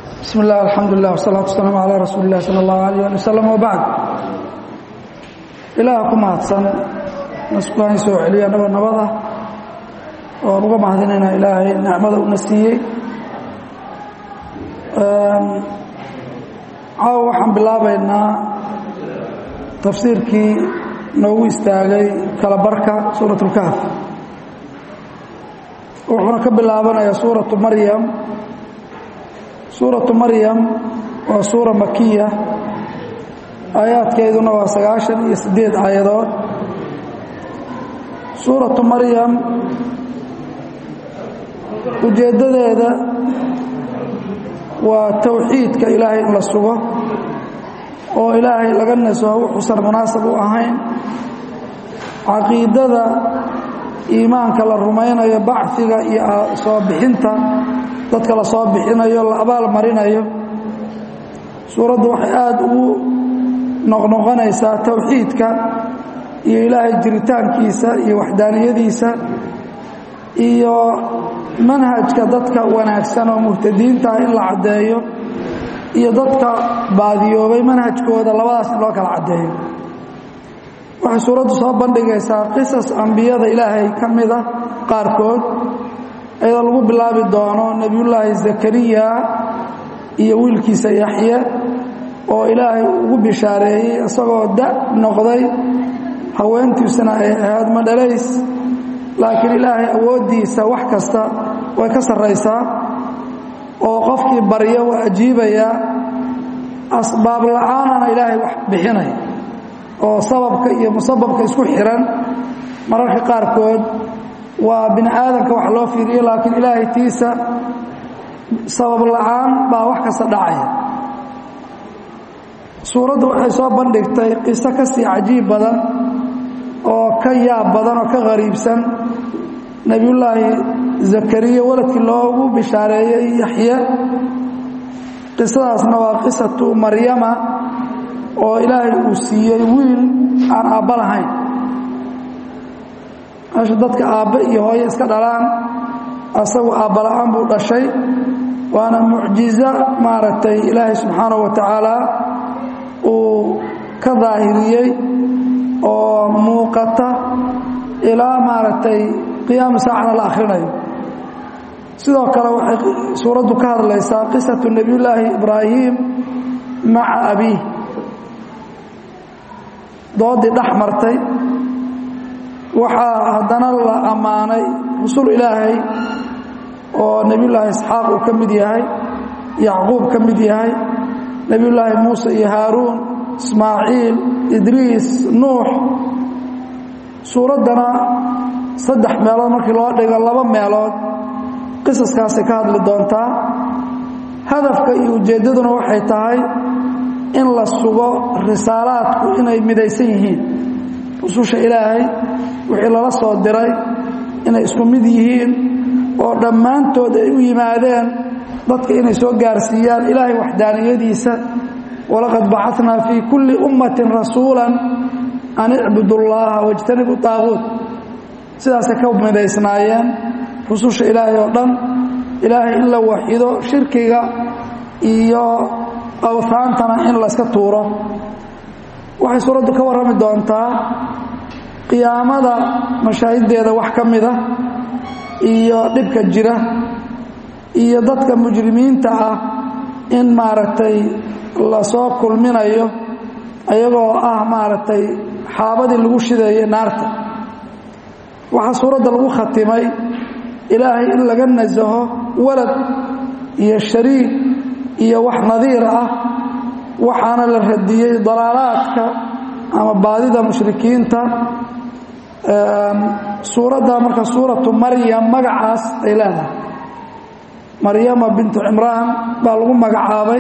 bismi illah alxamdu lilah wsalaatu wasalaamu calaa rasuuli illahi sala allahu alayh ali wasalam wabacd ilaaha ku mahadsan naskulaan soo celiya annagoo nabada oan uga mahadinaynaa ilaahay nicmada una siiyey caawa waxaan bilaabaynaa tafsiirkii noogu istaagay kala barka suurat اlkahf wuxuuna ka bilaabanayaa suuratu maryam suuratu maryam waa suura makiya aayaadkeeduna waa sagaashan iyo siddeed aayadood suuratu maryam ujeeddadeeda waa towxiidka ilaahay in la sugo oo ilaahay laga nasaho wuxuusan munaasab u ahayn caqiidada iimaanka la rumaynayo bacfiga iyo soo bixinta dadka la soo bixinayo la abaal marinayo suuraddu waxay aada ugu noqnoqonaysaa towxiidka iyo ilaahay jiritaankiisa iyo waxdaaniyadiisa iyo manhajka dadka wanaagsan oo muhtadiintaah in la caddeeyo iyo dadka baadiyoobay manhajkooda labadaas in loo kala caddeeyo waxay suuraddu soo bandhigaysaa qisas ambiyada ilaahay ka mida qaarkood iyadoo lagu bilaabi doono nebiyullaahi zakariya iyo wiilkiisa yaxye oo ilaahay ugu bishaareeyey isagoo da noqday haweentiisuna ay ahayd madhalays laakiin ilaahay awooddiisa wax kasta way ka sarraysaa oo qofkii barya waa ajiibayaa asbaab la'aanana ilaahay wax bixinaya oo sababka iyo musababka isku xihan mararka qaarkood waa bini aadamka wax loo fiiriyo laakiin ilaahay tiisa sabab la'aan baa wax kasta dhacaya suuraddu waxay soo bandhigtay qiso ka sii cajiib badan oo ka yaab badan oo ka qariibsan nebiyullaahi zakariya waladkii loogu bishaareeyey yaxye qisadaasna waa qisatu maryama oo ilaahay uu siiyey wiil aan aabba lahayn meesha dadka aabbe iyo hooye iska dhalaan asagu aabbala'aan buu dhashay waana mucjizo maaragtay ilaahay subxaanahu wa tacaala uu ka daahiriyey oo muuqata ilaa maaragtay qiyaama saacana la akhrinayo sidoo kale waxay suuraddu ka hadlaysaa qisatu nebiyullaahi ibraahim maca abiih doodii dhex martay waxaa haddana la ammaanay rusul ilaahay oo nebiyullaahi isxaaq uu ka mid yahay yacquub ka mid yahay nebiyullaahi muuse iyo haaruun ismaaciil idriis nuux suuraddana saddex meelood markii loo dhigo laba meelood qisaskaasay ka hadli doontaa hadafka iyo ujeeddaduna waxay tahay in la sugo risaalaadku inay midaysan yihiin rususha ilaahay wixii lala soo diray inay isku mid yihiin oo dhammaantood ay u yimaadeen dadka inay soo gaarsiiyaan ilaahay waxdaaniyadiisa walaqad bacatnaa fii kulli ummatin rasuula an icbudu llaha wajtanibu daaquut sidaasay ka midaysnaayeen rususha ilaahay oo dhan ilaahay in la waxido shirkiga iyo awtaantana in layska tuuro waxay suuraddu ka warrami doontaa qiyaamada mashaahiddeeda wax ka mida iyo dhibka jira iyo dadka mujrimiinta ah in maaragtay lasoo kulminayo ayagoo ah maaragtay xaabadii lagu shideeyey naarta waxaa suuradda lagu khatimay ilaahay in laga nasaho walad iyo shariik iyo wax nadiir ah waxaana la radiyey dalaalaadka ama baadida mushrikiinta suuradda marka suuratu maryam magacaas ay leedahay maryama bintu cimraan baa lagu magacaabay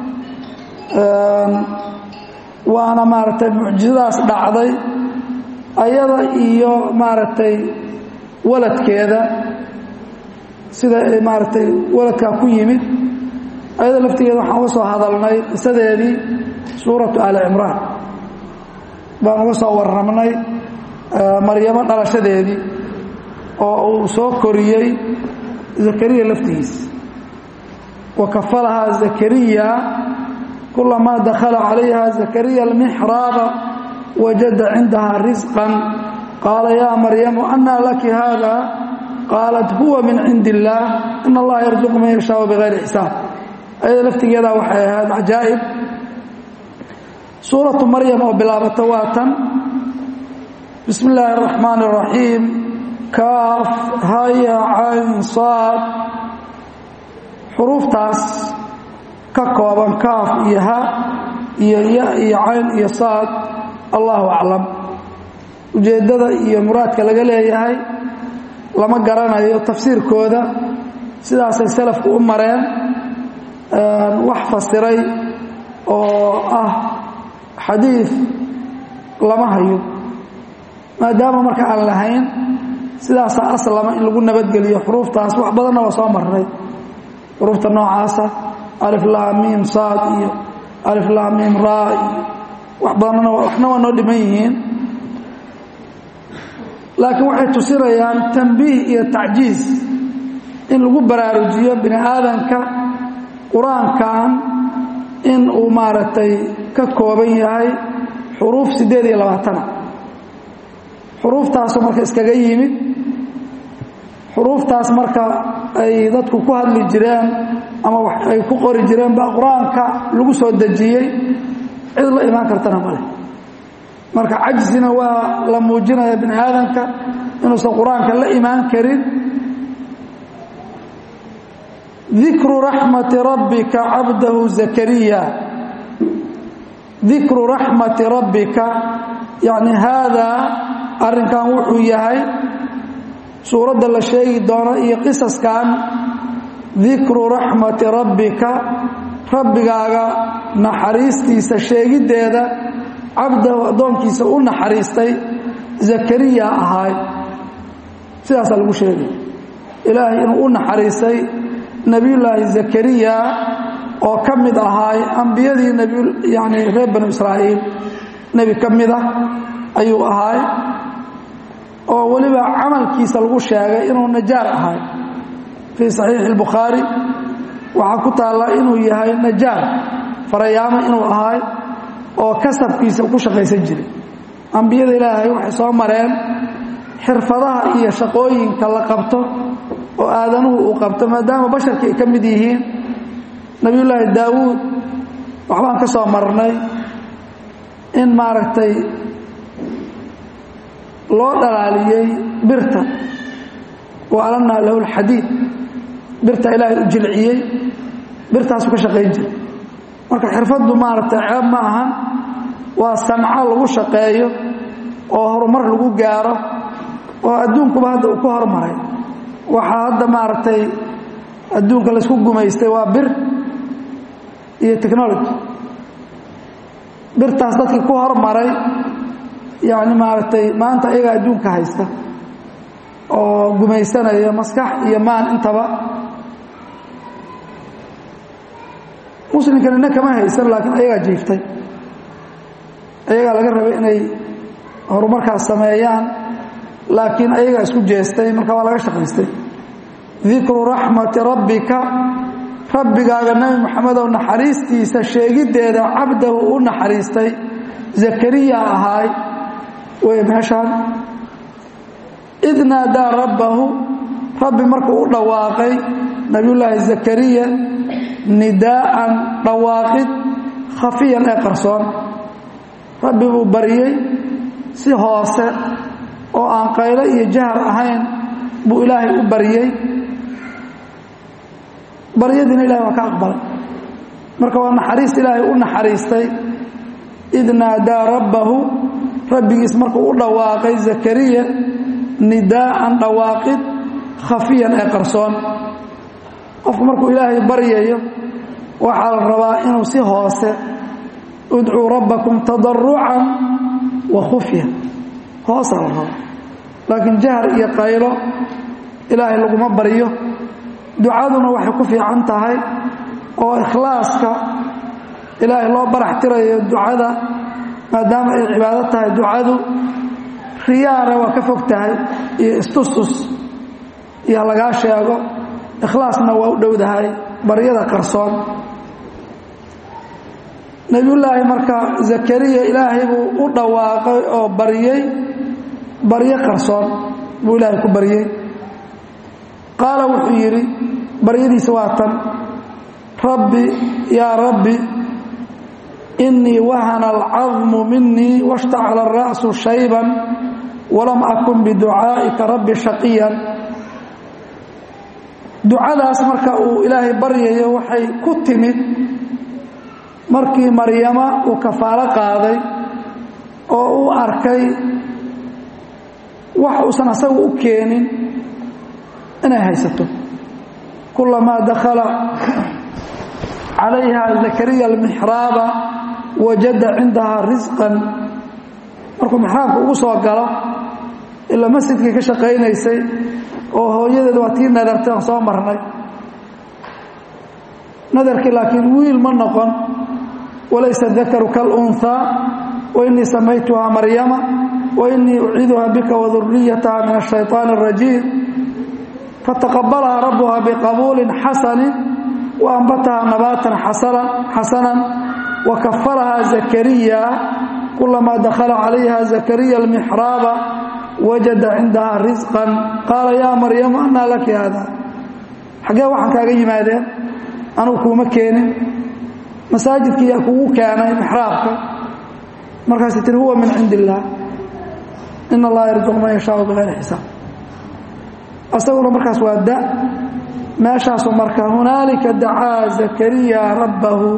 waana maaragtay mucjizadaas dhacday ayada iyo maaragtay waladkeeda sida maaragtay waladkaa ku yimid ayada laftigeeda waxaan uga soo hadalnay qisadeedii suuratu aali cimraan baan uga soo warramnay maryamo dhalashadeedii oo uu soo koriyey zakariya laftigiisa wakafalahaa zakariya kulamaa dakhala calayha zakariya almixraaba wajada cindaha risqan qaala yaa maryamu anaa laki hada qaalat huwa min cindi illaah in allaha yarzuqu man yashaau bigayri xisaab ayada laftigeeda waxay ahayd cajaa'ib suuratu maryam oo bilaabata waa tan bismi illaahi araxmaan araxiim kaaf haya cayn saad xuruuftaas ka kooban kaaf iyo ha iyo ya iyo cayn iyo saad allahu aclam ujeeddada iyo muraadka laga leeyahay lama garanayo tafsiirkooda sidaasay salafku u mareen wax fasiray oo ah xadiid lama hayo maadaama marka aan lahayn sidaasaa aslama in lagu nabadgeliyo xuruuftaas wax badanna waa soo marnay xuruufta noocaasa aliflaamiim saad iyo aliflaamiim raa iyo wax badanna waxna waa noo dhiman yihiin laakiin waxay tusinayaan tambiih iyo tacjiiz in lagu baraarujiyo bini aadanka qur-aankan in uu maaragtay ka kooban yahay xuruuf siddeed iyo labaatana xuruuftaasoo marka iskaga yimid xuruuftaas marka ay dadku ku hadli jireen ama ay ku qori jireen baa qur-aanka lagu soo dejiyey cid la imaan kartana male marka cajsina waa la muujinaya bini aadamka inuusan qur-aanka la imaan karin dikru raxmati rabbika cabdahu zakariya dikru raxmati rabbika yacni haadaa arrinkan wuxuu yahay suuradda la sheegi doono iyo qisaskan dikru raxmati rabbika rabbigaaga naxariistiisa sheegiddeeda cabdahu addoonkiisa u naxariistay zakariya ahaay sidaasaa lagu sheegay ilaahay inuu u naxariistay nebiyullaahi zakariya oo ka mid ahaay ambiyadii yani reer banu israa'iil nebi ka mid ah ayuu ahaay oo weliba camalkiisa lagu sheegay inuu najaar ahaay fii saxiixi اlbukhaari waxaa ku taalla inuu yahay najaar farayaamo inuu ahaay oo kasabkiisa ku shaqaysan jiray ambiyada ilaahay waxay soo mareen xirfadaha iyo shaqooyinka la qabto oo aadanuhu uu qabto maadaama basharka ay ka mid yihiin nebiyullaahi daawuud waxbaan ka soo marnay in maaragtay loo dhalaaliyey birta wa alanaa lahu lxadiid birta ilaahay u jilciyey birtaasuu ka shaqayn jiray marka xirfaddu maaragtay ceeb ma ahan waa sanco lagu shaqeeyo oo horumar lagu gaaro oo adduunkuba hadda uu ku hormaray waxaa hadda maaragtay adduunka laysku gumaystay waa bir iyo technology birtaas dadkii ku hormaray yacni maaragtay maanta ayagaa adduunka haysta oo gumaysanaya maskax iyo maan intaba muslimkan ina kama haysan laakiin ayagaa jiiftay ayagaa laga rabay inay horumarkaas sameeyaan laakiin ayagaa isku jeestay marka waa laga shaqaystay dikru raxmati rabbika rabbigaaga nebi moxamedow naxariistiisa sheegiddeeda cabdahu u naxariistay zakariya ahaay wey meeshaan id naadaa rabbahu rabbi markuu u dhawaaqay nabiyullaahi zakariya nidaa'an dhawaaqid khafiyan ee qarsoon rabbi buu baryey si hoose oo aan qaylo iyo jahar ahayn buu ilaahay u baryey baryadiina ilahay waa ka aqbalay marka waa naxariis ilaahay u naxariistay id naadaa rabbahu rabbigiis markuu u dhawaaqay zakariya nidaa'an dhawaaqid khafiyan ee qarsoon qofku markuu ilaahay baryayo waxaa la rabaa inuu si hoose udcuu rabbakum tadarucan wa khufya hoosaa la rabaa laakiin jahar iyo qaylo ilaahay laguma baryo ducaduna waxay ku fiican tahay oo ikhlaaska ilaahay loo barax tirayo ducada maadaama ay cibaado tahay ducadu riyaana waa ka fog tahay iyo istustus iyo lagaa sheego ikhlaasna waa u dhowdahay baryada qarsoon nebiyullaahi marka zakariya ilaahay buu u dhawaaqay oo baryey baryo qarsoon buu ilaahay ku baryey qaala wuxuu yidhi baryadiisa waa tan rabbi yaa rabbi inii wahana alcadmu minii washtacala ara'su shayban walam akun biducaa'ika rabbi shaqiyan ducadaas marka uu ilaahay baryayo waxay ku timid markii maryama uu kafaalo qaaday oo uu arkay wax uusan asagu u keenin inay haysato kulamaa dakhala calayha zakariya almixraaba wajada cindahaa risqan markuu mixraabka ugu soo galo ilaa masjidkii ka shaqaynaysay oo hooyadeed waa tii nadartay aan soo marnay nadarkii laakiin wiil ma noqon walaysa dakaru kalunhaa wainii samaytuhaa maryama wainii uciiduha bika waduriyataha min ashayطaan الrajiim fataqabalahaa rabuha biqabuulin xasani waanbataha nabaatan xasanan wakafalahaa zakariya kulamaa dakhala calayha zakariya almixraaba wajada cindahaa risqan qaala yaa maryamu anaa laki haada xaggee waxaan kaaga yimaadeen anugu kuuma keenin masaajidkii yaa kugu keenay mixraabka markaasay tiri huwa min cindi illaah in allaha yarzuq man yashaau bikayri xisaab asaguna markaas waa da meeshaasu marka hunaalika dacaa zakariya rabbahu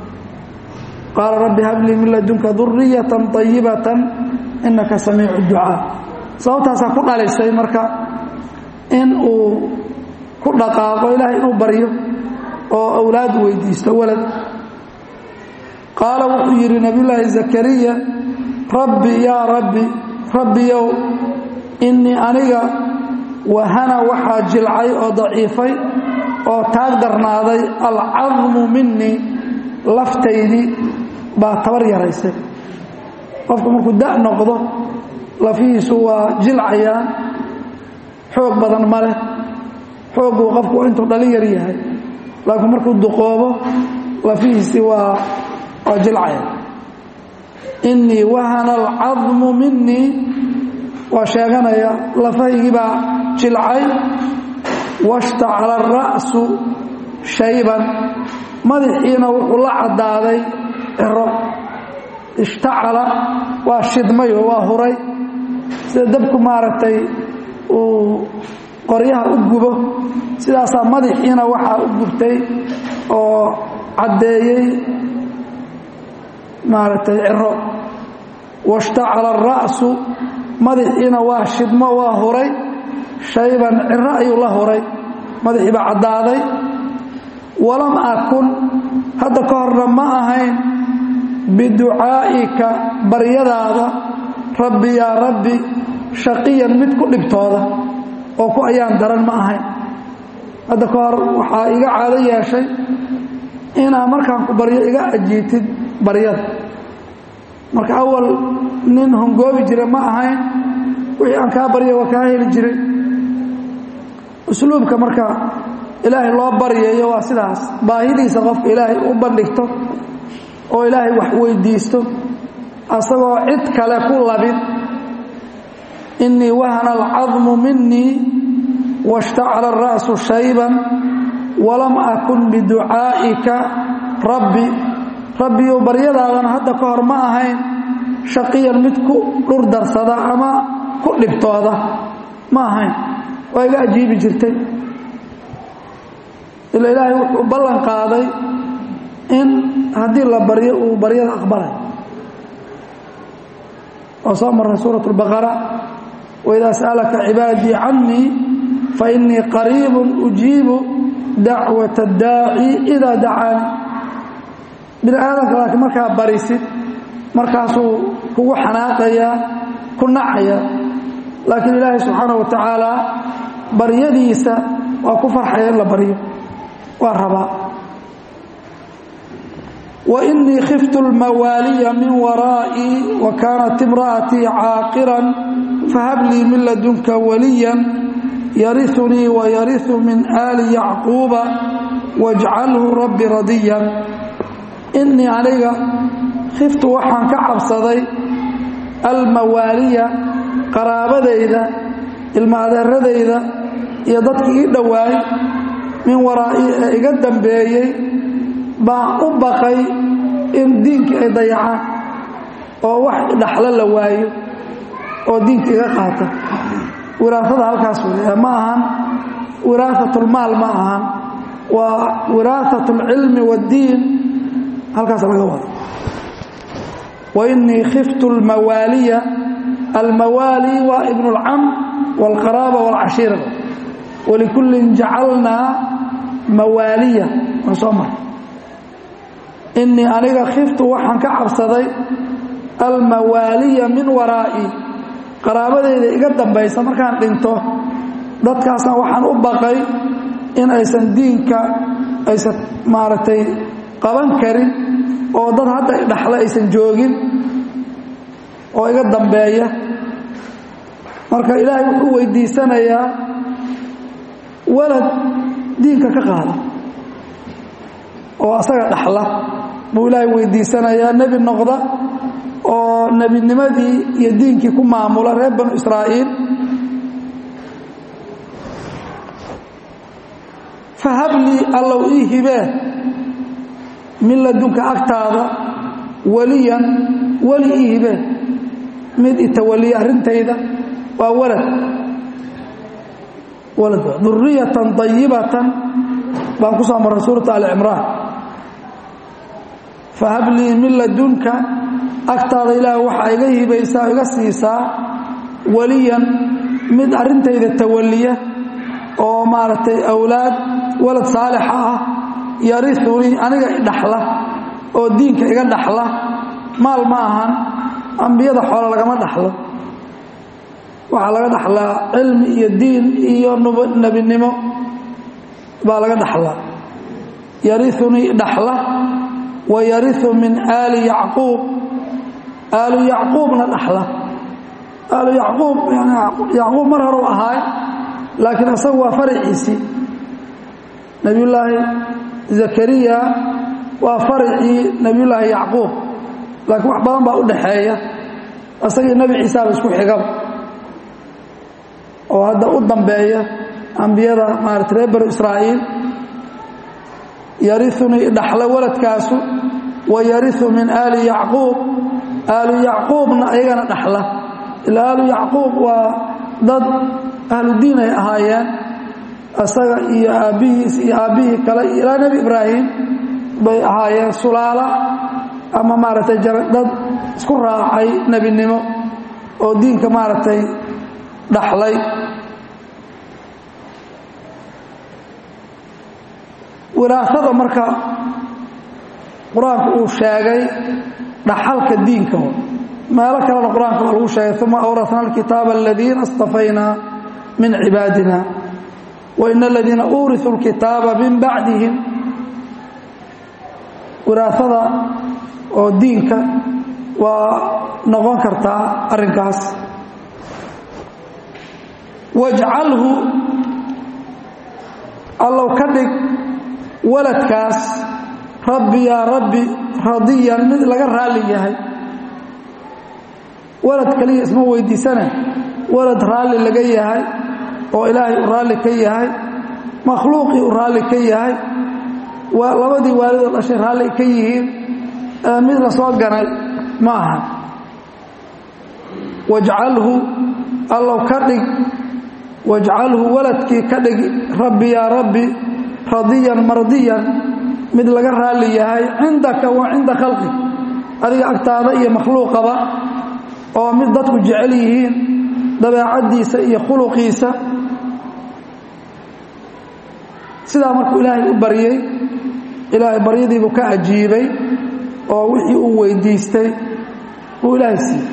qaala rabbi hablii min ladunka duriyatan طayibatan inaka samiicu ducaa sababtaasaa ku dhalisay marka in uu ku dhaqaaqo ilaahay inuu baryo oo awlaad weydiisto walad qaala wuxuu yidhi nabiyullaahi zakariya rabbi yaa rabbi rabbiyow innii aniga wahana waxaa jilcay oo daciifay oo taag darnaaday alcadmu minii laftaydii baa tabar yaraysay qofku markuu da' noqdo lafihiisu waa jilcayaan xoog badan ma leh xoogguu qofku intuu dhalin yar yahay laakiin markuu duqoobo lafihiisii waa waa jilcaya innii wahana alcadmu minii waa sheeganaya lafahaygii baa jilcay washtacala ara'su shayban madaxiina wuxuu la caddaaday ciro ishtacala waa shidmayo waa huray sida dabku maaragtay uu qoryaha u gubo sidaasaa madaxiina waxaa u gubtay oo caddeeyey maaragtay ciro washtacala ara'su madaxiina waa shidmo waa huray shayban ciro ayuu la huray madaxii baa caddaaday walam akun hadda ka horna ma ahayn biducaa'ika baryadaada rabbi yaa rabbi shaqiyan mid ku dhibtooda oo ku ayaan daran ma ahayn hadda ka hor waxaa iga caado yeeshay inaa markaan ku baryo iga ajiitid baryada marka awal nin hongoobi jira ma ahayn wixii aan kaa barya waa kaa heli jiray usluubka marka ilaahay loo baryayo waa sidaas baahidiisa qofka ilaahay u bandhigto oo ilaahay wax weydiisto asagoo cid kale ku labin innii wahana alcadmu minii washtacala ara'su shayban walam akun biducaa'ika rabbi rabbiyow baryadaadan hadda ka hor ma ahayn shaqiyan mid ku dhur darsada ama ku dhibtooda ma ahayn waa iga ajiibi jirtay ila ilaahay wuxuu ballan qaaday in haddii la baryo uu baryada aqbalay oo soo marnay suuraة الbaqara waidaa sa'alaka cibaadii canii fainii qariib ujiibu dacwaة اdaaci idaa dacaani bini aadamka laakiin markaa barisid markaasuu kugu xanaaqayaa ku nacaya laakiin ilaahay subxaanaه wa tacaala baryadiisa waa ku farxaya in la baryo waa rabaa وإنii khiftu الmawaaliya min waraaئii وakaanat imra'atii caaqiran fahab lii min ladunka waliya yariunii wayariu min aali yacquuba wajcalhu rabbi radiyan innii aniga khiftu waxaan ka cabsaday almawaaliya qaraabadayda ilma adeeradayda iyo dadkii ii dhowaay min waraa'i ee iga dambeeyey baan u baqay in diinkii ay dayacaan oo wax dhaxlo la waayo oo diinka iga qaata wiraasada halkaas wey ma ahan wiraaatulmaal ma ahan waa wiraaat alcilmi waaddiin halkaas laga wado wa innii khiftu almawaaliya almawaali waa ibnu اlcam wاlqaraaba wاlcashiira walikullin jacalnaa mawaaliya waan soo maray innii aniga khiftu waxaan ka cabsaday almawaaliya min waraa'i qaraabadeyda iga dambaysa markaan dhinto dadkaasna waxaan u baqay in aysan diinka aysan maaragtay qaban karin oo dad hadda dhaxle aysan joogin oo iga dambeeya marka ilaahay wuxuu weydiisanayaa walad diinka ka qaada oo asaga dhaxla buu ilaahay weydiisanayaa nebi noqda oo nebinimadii iyo diinkii ku maamula reer banu israa'iil fahablii allow ii hibee min ladunka agtaada weliyan weli ii hibee mid itawaliya arrintayda waa walad walad duriyatan dayibatan baan ku soo marray suurata alicimraan fahablii min ladunka agtaada ilaah waxaa iga hibaysaa iga siisaa weliyan mid arrintayda tawaliya oo maaragtay awlaad walad saalixa ah yariunii aniga idhaxla oo diinka iga dhaxla maal ma ahan ambiyada xoolo lagama dhaxlo waxaa laga dhaxlaa cilmi iyo diin iyo nebinimo baa laga dhaxlaa yariunii dhaxla wa yariu min aali yacquub aalu yacquubna dhaxla aalu yacquub yacquub mar horeu ahaay laakiin isagu waa faraciisii nebiyullaahi zakariya waa faracii nebiyullaahi yacquub laakiin wax badan baa u dhaxeeya isagii nebi ciisaaba isku xigaba oo hadda u dambeeya ambiyada maarata reer banu israa'iil yariunii dhaxla waladkaasu wa yariu min aali yacquub aalu yacquubna ayagana dhaxla ilaa aalu yacquub waa dad ahludiin ay ahaayeen isaga iyo aabbihiis iyo aabbihii kale iyo ilaa nebi ibraahim bay ahaayeen sulaala ama maaragtay dad isku raacay nebinimo oo diinka maaragtay dhaxlay wiraasada marka qur-aanku uu sheegay dhaxalka diinka meelo kalena qur-aanka waa lagu sheegay uma awrasna alkitaaba aladiina اstafaynaa min cibaadina wain aladiina uuriثuu اlkitaaba min bacdihim wiraasada oo diinka waa noqon kartaa arrinkaas wajcalhu allow ka dhig waladkaas rabbi yaa rabbi radiyan mid laga raalli yahay walad kaliya isma weydiisane walad raalli laga yahay oo ilaahay u raalli ka yahay makhluuqii u raalli ka yahay waa labadii waalidoo dhashay raalli ka yihiin mid la soo ganay ma aha wajcalhu allow ka dhig wajcalhu waladkii ka dhig rabbi yaa rabbi radiyan mardiyan mid laga raalli yahay cindaka wa cinda khalqi adiga agtaada iyo makhluuqaba oo mid dadku jecel yihiin dabeecaddiisa iyo khuluqiisa sidaa markuu ilaahay u baryey ilaahay baryadiibuu ka ajiibay oo wixii uu weydiistay buu ilaahay siiyey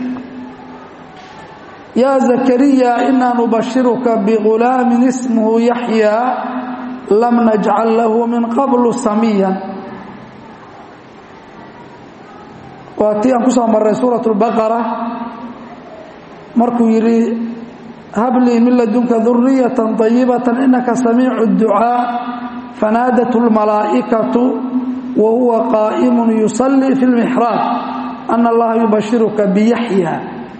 yaa zakariya inaa nubashiruka bigulaamin ismuhu yaxyaa lam najcal lahu min qablu samiyan waa tii aan ku soo marray suurat اlbaqara markuu yidhi hablii min ladunka duriyatan طayibata inaka samiicu اdducaa fanaadat اlmalaa'ikatu wa huwa qaa'imu yusallii fi اlmixraab ana allaha yubashiruka biyaxya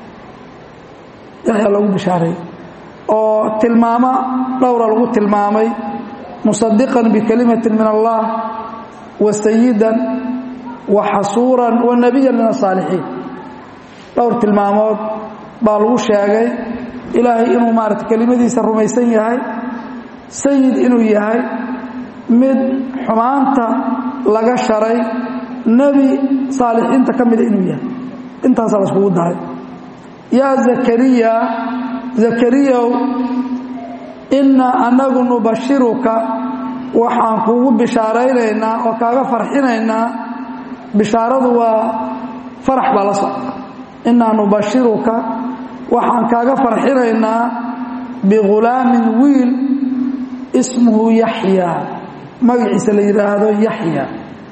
yaxya lagu bishaaray oo tilmaamo dhowra lagu tilmaamay musadiqan bikalimatin min allah wa sayidan wa xasuuran wa nebiyan min asaalixiin dhowr tilmaamood baa lagu sheegay ilaahay inuu maarata kelimadiisa rumaysan yahay sayid inuu yahay mid xumaanta laga sharay nebi saalixiinta ka mida inuu yahay intaasaa la iskugu daray yaa zakariya zakariyow innaa annagu nubashiruka waxaan kuugu bishaaraynaynaa oo kaaga farxinaynaa bishaaradu waa farax baa la socda innaa nubashiruka waxaan kaaga farxinaynaa bighulaamin wiil ismuhu yaxya magaciisa la yidhaahdo yaxya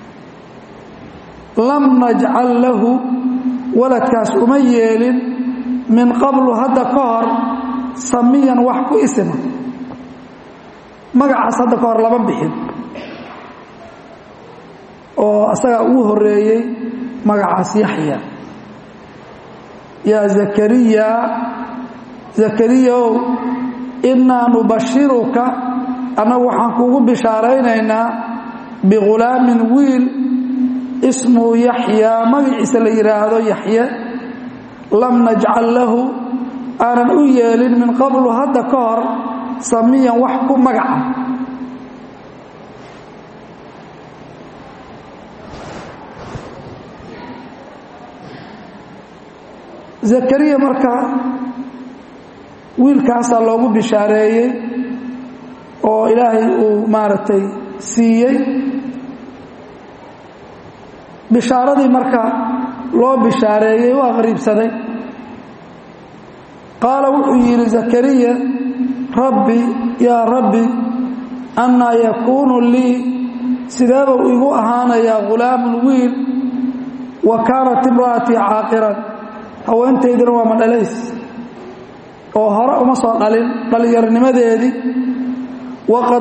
lam najcal lahu waladkaas uma yeelin min qablu hadda ka hor samiyan wax ku isima magacaas hadda ka hor lama bixin oo asagaa ugu horeeyey magacaas yaxya yaa zakariya zakariyaow innaa nubashiruka annagu waxaan kuugu bishaaraynaynaa bighulaamin wiil ismuhu yaxyaa magaciisa la yidhaahdo yaxye lam najcal lahu aanan u yeelin min qablu hadda ka hor samiyan wax ku magaca zakariya marka wiilkaasaa loogu bishaareeyey oo ilaahay uu maaragtay siiyey bishaaradii marka loo bishaareeyey waa qariibsaday qaala wuxuu yidhi zakariya rabbi yaa rabbi annaa yakuunu lii sideebuu igu ahaanayaa ghulaamun wiil wa kaanat imra'atii caaqiran haweentaydina waa madhalays oo hore uma soo dhalin dhallinyarnimadeedii waqad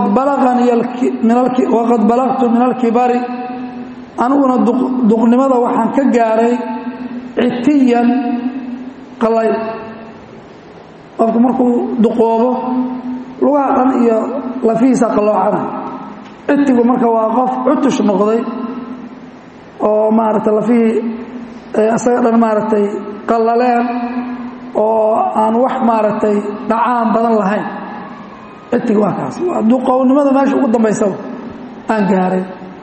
balaqtu min alkibari aniguna duqnimada waxaan ka gaaray citiyan qalay qofku markuu duqoobo lugaha dhan iyo lafihiisa qalloocana citigu marka waa qof cutush noqday oo maaragtay lafihii isaga dhan maaragtay qallaleen oo aan wax maaragtay dhacaan badan lahayn citig waa kaas waa duqownimada meesha ugu dambaysaba aan gaaray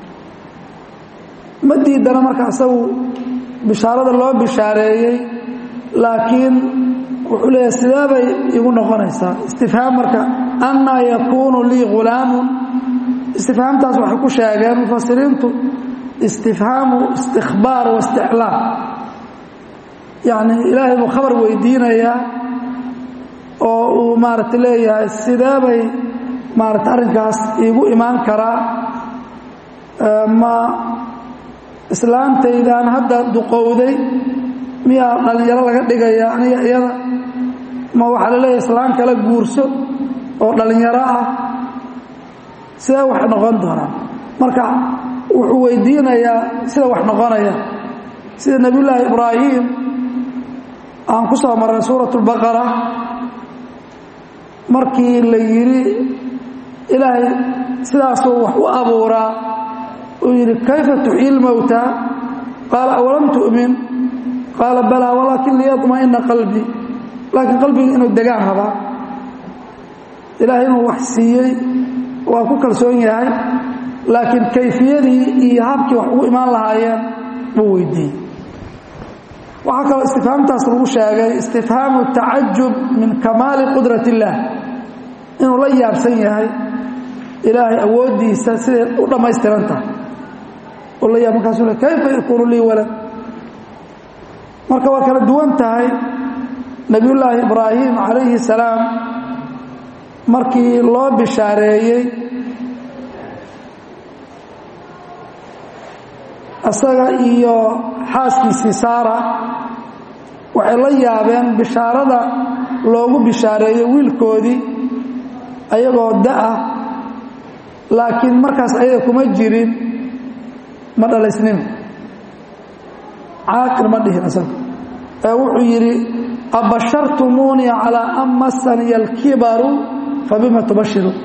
ma diidana marka isagu bishaarada loo bishaareeyey laakiin wuxuu leeyahay sidee bay igu noqonaysaa istifhaam marka annaa yakuunu lii ghulaamun istifhaamtaas waxay ku sheegeen mufasiriintu istifhaamu istikbaar wa isticlaam yacni ilaahay buu khabar weydiinayaa oo uu maaragta leeyahay sidee bay maarata arrinkaas iigu imaan karaa ma islaantaydaan hadda duqowday miyaa dhallinyaro laga dhigaya aniga iyada ma waxaa la leeyahay islaan kala guurso oo dhallinyaro ah sidee wax noqon doonaa marka wuxuu weydiinayaa sida wax noqonaya sida nebiyullaahi ibraahim aan ku soo marray suurat اlbaqara markii la yidhi ilaahay sidaasuu wax u abuuraa uu yidhi kayfa tuxyi lmowta qaala awalam tu'min qaala balaa walaakin liyaطma'ina qalbii laakiin qalbiga inuu degaan rabaa ilaahay inuu wax siiyey waa ku kalsoon yahay laakiin kayfiyadii iyo habkii wax ugu imaan lahaayeen buu weydiiyey waxaa kaloo istifhaamtaas lagu sheegay istifhaamu tacajub min kamaali qudrat illaah inuu la yaabsan yahay ilaahay awooddiisa siday u dhammaystiran tahay oo la yaab markaasuu le kayfa yakuunu lii walad marka waa kala duwan tahay nebiyullaahi ibraahim calayhi salaam markii loo bishaareeyey isaga iyo xaaskiisii saara waxay la yaabeen bishaarada loogu bishaareeyo wiilkoodii ayagoo da-ah laakiin markaas ayaga kuma jirin ma dhalaysnin caaqil ma dhihin isaga ee wuxuu yidhi abashartumuunii calaa an masaniya alkibaru fabima tubashiruun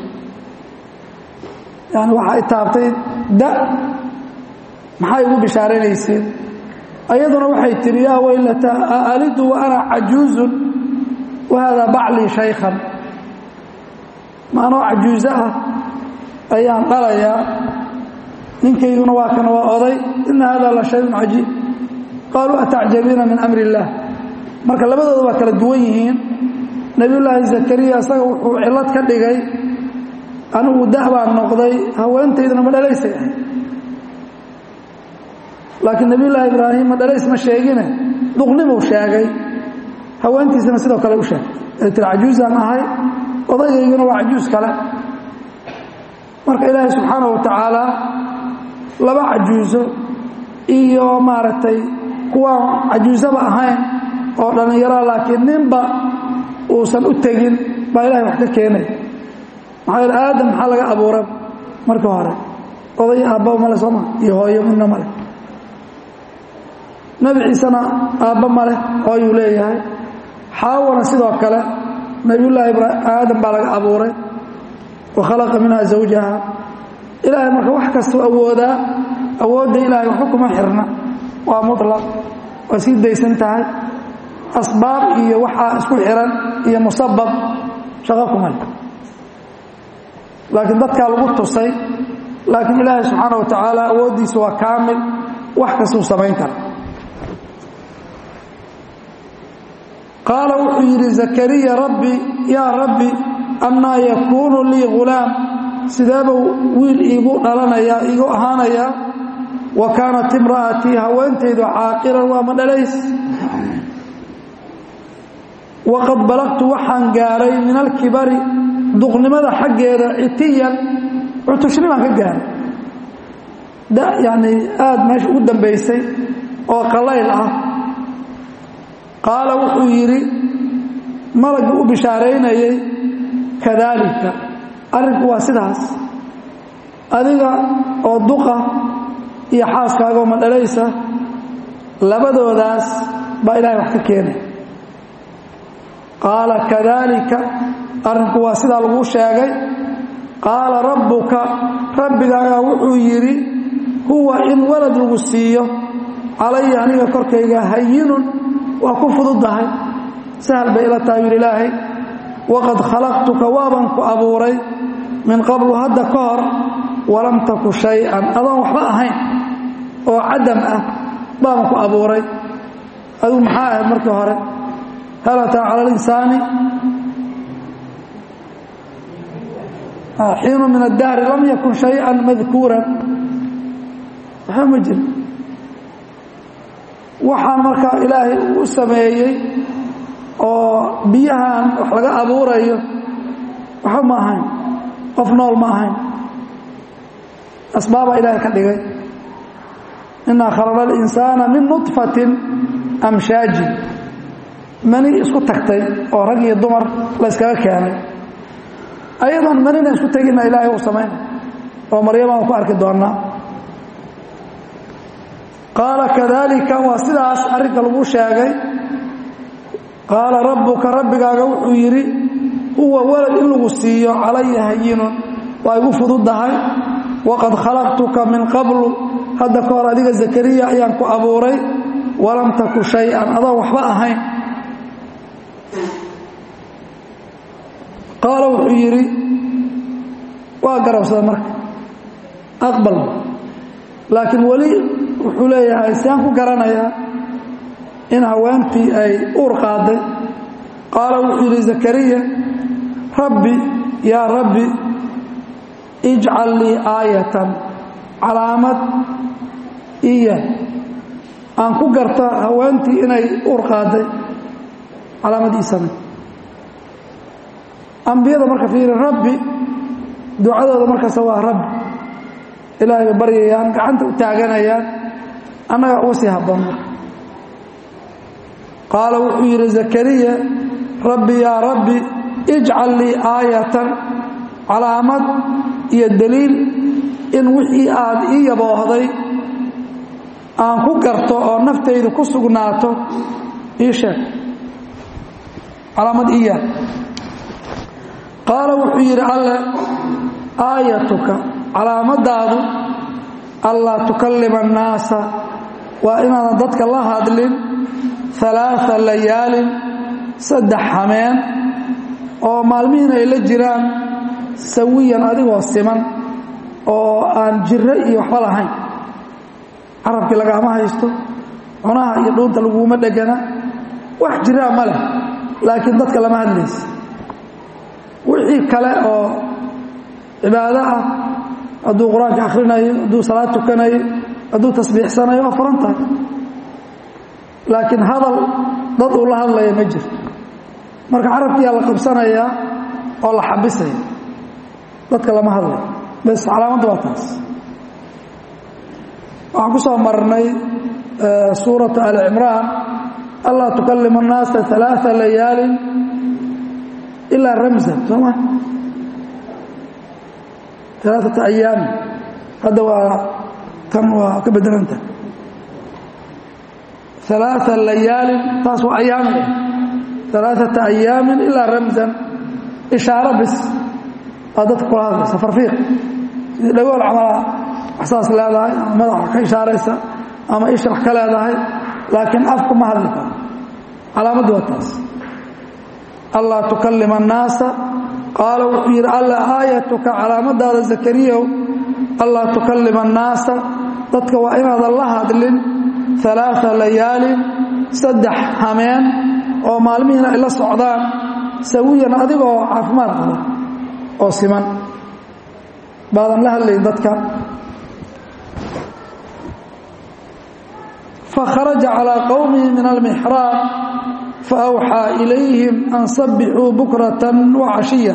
yani waxay taabtay da maxay ugu bishaaraynaysiin ayaduna waxay tihi yaa waylata aalidu wa ana cajuuzun wahaadaa baclii shaykhan ma anoo cajuuso ah ayaan dhalayaa ninkayguna waa kana waa oday ina hada la shayun cajiib qaaluu atacjabiina min amri illaah marka labadooda waa kala duwan yihiin nebiyullaahi zakariya isaga wuxuu cillad ka dhigay anigu da baan noqday haweentayduna ma dhalaysay ahay laakiin nebiyullaahi ibraahim ma dhalays ma sheegine duqnimuu sheegay haweentiisana sidoo kale u sheegay ay tiri cajuusaan ahay odaygayguna waa cajuus kale marka ilaahay subxaanahu wa tacaala laba cajuuso iyo maaragtay kuwaan cajuusaba ahayn oo dhallinyara laakiin ninba uusan u tegin baa ilahay wax ka keenay maxaa yeele aadam maxaa laga abuura marka hore oday aabba male sooma iyo hooyo midna male nebi ciisena aabba male hooyuu leeyahay xaawana sidoo kale nebiyullaahi aadam baa laga abuuray wa khalaqa minha zawjaha ilaahay marka wax kastuu awoodaa awoodda ilaahay waxba kuma xirna waa mutlaq waa sii daysan tahay asbaab iyo waxaa isku xiran iyo musabab shaqo kuma le laakiin dadkaa lagu tusay laakiin ilaahay subxaana wa tacaala awooddiisa waa kaamil wax kastuu samayn kara qaala wuxuu yidhi zakariya rabbi yaa rabbi annaa yakuunu lii ghulaam sideebuu wiil iigu dhalanayaa iigu ahaanayaa wa kaanat imra'atii haweentaydu caaqiran waa ma dhalays waqad balagtu waxaan gaaray min alkibari duqnimada xaggeeda citiyan cutushnimaan ka gaaray yani aada meesha ugu dambaysay oo qalayl ah qaala wuxuu yidhi malagii u bishaaraynayay kadaalika arrinku waa sidaas adiga oo duqa iyo xaaskaagoo ma dhalaysa labadoodaas baa ilaahay wax ka keenay qaala kadaalika arrinku waa sidaa laguu sheegay qaala rabbuka rabbigaagaa wuxuu yidhi huwa in walad lagu siiyo calaya aniga korkayga hayinun waa ku fududahay sahal bay ila tahay yidhi ilaahay waqad khalaqtuka waaban ku abuuray min qablu hadda ka hor walam taku shay-an adoon waxba ahayn oo cadam ah baaban ku abuuray adigu maxaa ahayd markii hore hal ataa cala alinsaani xiinu min addahri lam yakun shay-an madkuuran waxba ma jiro waxaan markaa ilaahay u sameeyey oo biyahan wax laga abuurayo waxba ma ahayn qof nool ma ahayn asbaabaa ilaahay ka dhigay inaa khalaqna alinsaana min nudfatin amshaajin mani isku tagtay oo rag iyo dumar la yskaga keenay ayadoon manina isku tegina ilaahay uu samaynay oo maryamaan ku arki doonnaa qaala kadaalika waa sidaas arrinka lagu sheegay qaala rabbuka rabbigaaga wuxuu yidhi huwa walad in lagu siiyo calaya hayinun waa igu fududdahay waqad khalaqtuka min qablu hadda ka hor adiga zakariya ayaan ku abuuray walam taku shay-an adoon waxba ahayn qaala wuxuu yidhi waa garabsada marka aqbal laakiin weli wuxuu leeyahay siaan ku garanayaa in haweentii ay uur qaaday qaala wuxuu yidhi zakariya rabbi yaa rabbi ijcal lii aayatan calaamad iya aan ku garta haweentii inay uur qaaday calaamad ii samay ambiyada marka fiiri rabbi ducadooda markaasa waa rabbi ilaahay bay baryayaan gacanta u taaganayaan annaga uga sii habboon marka qaala wuxuu yidhi zakariya rabbi yaa rabbi ijcal lii aayatan calaamad iyo daliil in wixii aad ii yaboohday aan ku garto oo naftaydu ku sugnaato ii sheeg calaamad iya qaala wuxuu yidhi alle aayatuka calaamadaadu allaa tukallima annaasa waa inaadan dadka la hadlin alaaa layaalin saddex hameen oo maalmihiina ay la jiraan sawiyan adigoo siman oo aan jiro iyo waxba lahayn carabkii lagama haysto cunaha iyo dhuunta laguma dhegana wax jiraa ma leh laakiin dadka lama hadlaysa wixii kale oo cibaado ah hadduu qur-aanka akhrinayo hadduu salaad tukanayo hadduu tasbiixsanayo waa furan tahay laakiin hadal dad uu la hadlaya ma jirto marka carabkiyaa la qabsanayaa oo la xabisaya dadka lama hadlayo bes calaamadda waa taas waxaan ku soo marnay suuratu ali cimraan allaa tukallimu الnaasa ثalaaثa layaalin ilaa ramsan soo ma alaaثata ayaami hadda waa tan waa ka bedelanta alaaثa layaalin taas waa ayaami alaaثata ayaamin ilaa ramsan ishaaro bis aa dadka kula hadlaysa farfiiq sidii dhagool camala waxsaas leedahay ama madaxa ka ishaaraysa ama ishrax ka leedahay laakiin afku ma hadli karo calaamaddu waa taas allaa tukallima annaasa qaala wuxuu yidhi alla aayatuka calaamadaada zakariyow allaa tukallima annaasa dadka waa inaadan la hadlin alaaa layaalin saddex hameen oo maalmihiina ay la socdaan sawiyan adigoo caafimaad qaba oo siman baadan la hadlayn dadka fakharaja calىa qowmihi min almixraab faawxaa ilayhim an sabixuu bukrata wacashiya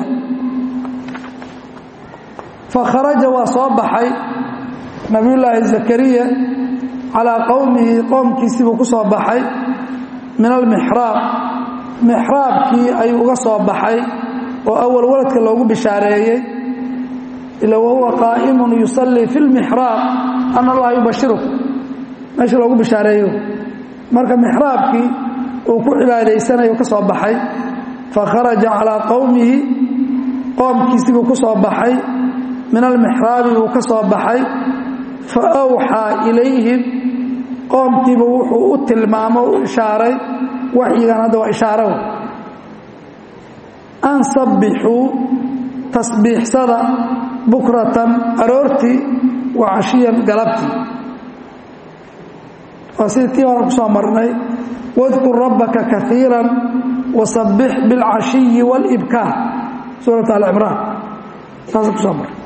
fakharaja waa soo baxay nabiyullaahi zakariya calaa qowmihi qoomkiisibuu ku soo baxay min almixraab mixraabkii ayuu uga soo baxay oo awal waladka loogu bishaareeyey ila wahuwa qaa'imun yusallii fi lmixraab ana allaha yubashiruk meesha loogu bishaareeyo marka mixraabkii uu ku cibaadaysanayo ka soo baxay fakharaja calaa qowmihi qoomkiisibuu ku soo baxay min almixraabi buu ka soo baxay fa awxaa ilayhim qoomkiiba wuxuu u tilmaamo u ishaaray waxyigan hadda waa ishaaro an sabbixuu tasbiixsada bukratan aroortii wa cashiyan galabtii waa sidii tii hore ku soo marnay wadkur rabbaka kaiira wasabbix biاlcashiyi wاlibkaar suurat alcimraan saasa ku soo marnay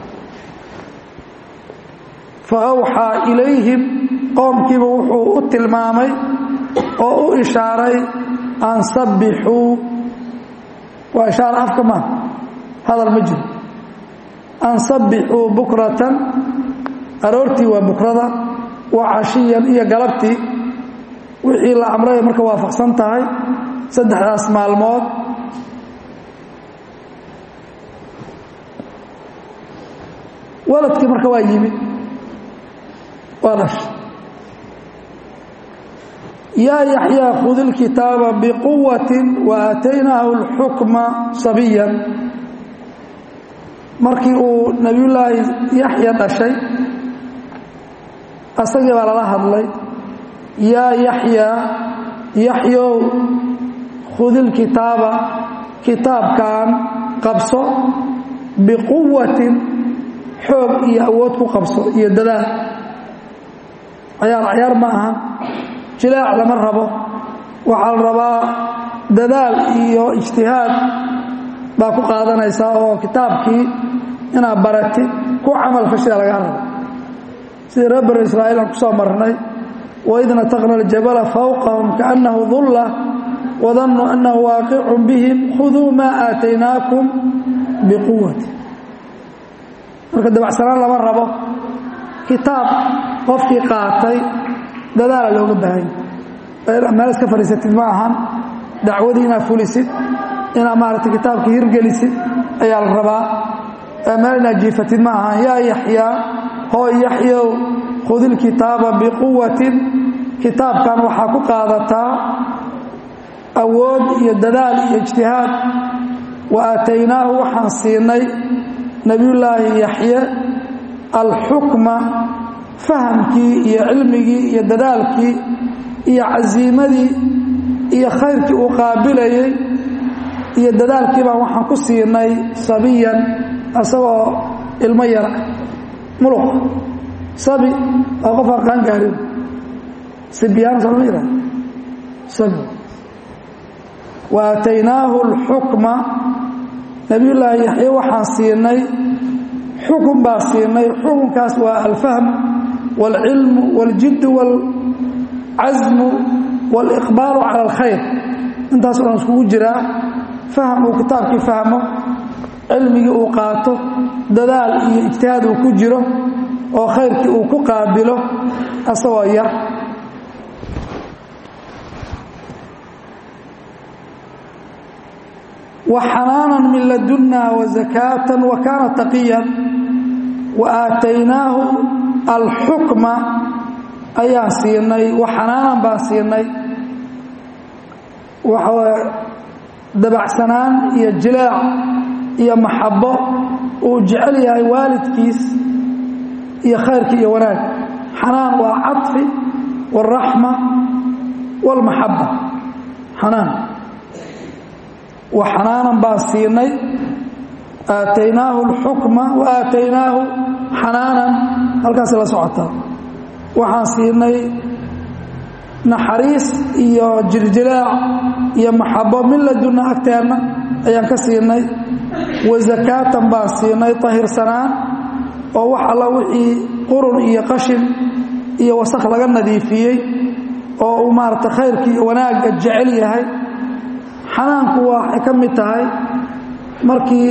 faawxaa ilayhim qoomkiiba wuxuu u tilmaamay oo u ishaaray an sabbixuu waa ishaara afka maa hadal ma jiro an sabbixuu bukratan aroortii waa bukrada wa cashiyan iyo galabtii wixii la amray marka waafaqsan tahay saddexdaas maalmood waladkii marka waa yimid waa dhashay yaa yaxyaa khud ilkitaaba biquwati wa aataynaahu اlxukma sabiyan markii uu nebiyullaahi yaxya dhashay asagii baa lala hadlay yaa yaxyaa yaxyow khudilkitaaba kitaabkan qabso biquwatin xoog iyo awood ku qabso iyo dadaal cayaar cayaar ma aha jilaac lama rabo waxaa la rabaa dadaal iyo ijtihaad baa ku qaadanaysaa oo kitaabkii inaad barati ku camal fashida lagaa rabo sidii reer banu israa'iil aan ku soo marnay waid nataqna aljabala fawqahum kaannahu dulla wadannuu annahu waaqicun bihim khuduu maa aataynaakum biquwati marka dabacsanaan lama rabo kitaab qofkii qaatay dadaala looga baahanya meel iska fadhiisatid ma ahan dacwadii inaad fulisid inaad maaragtay kitaabka hirgelisid ayaa la rabaa meel inaad jiifatid ma ahan yaa yaxyaa hooy yaxyow khudilkitaaba biquwatin kitaabkan waxaa ku qaadataa awood iyo dadaal iyo ijtihaad wa aataynaahu waxaan siinay nebiyullaahi yaxye alxukma fahamkii iyo cilmigii iyo dadaalkii iyo casiimadii iyo khayrkii uu qaabilayay iyo dadaalkii baan waxaan ku siinay sabiyan isagoo ilmo yara muluq sabi waa qof aan qaan gaarin sibyaan soo lama yidhahda sabi wa aataynaahu alxukma nebiyullaahi yaxye waxaan siinay xukun baa siinay xukunkaas waa alfahm wاlcilmu wاljiddu wاlcasmu wاliqbaalu cala alkhayr intaas o dhan iskugu jiraa faham uu kitaabkii fahmo cilmigii uu qaato dadaal iyo ijtihaad uu ku jiro oo khayrkii uu ku qaabilo asagoo yar وxanaaنا min laduna وزakاة وkaana تaqiya وaataynaahu alxukma ayaan siinay waxanaanan baan siinay waxaa dabacsanaan iyo jilaac iyo maxabo uu jecel yahay waalidkiis iyo khayrkii iyo wanaag xanaan waa caطfi والraxma والmaxaba xanaan waxanaanan baan siinay aataynaahu alxukma wa aataynaahu xanaanan halkaas la socotaa waxaan siinay naxariis iyo jiljilaac iyo maxabo min ladunna agteenna ayaan ka siinay wa zakaatan baan siinay tahirsanaan oo wax alla wixii qurun iyo qashin iyo wasakh laga nadiifiyey oo uu maarata khayrkii iyo wanaagga jecel yahay xanaanku waxay ka mid tahay markii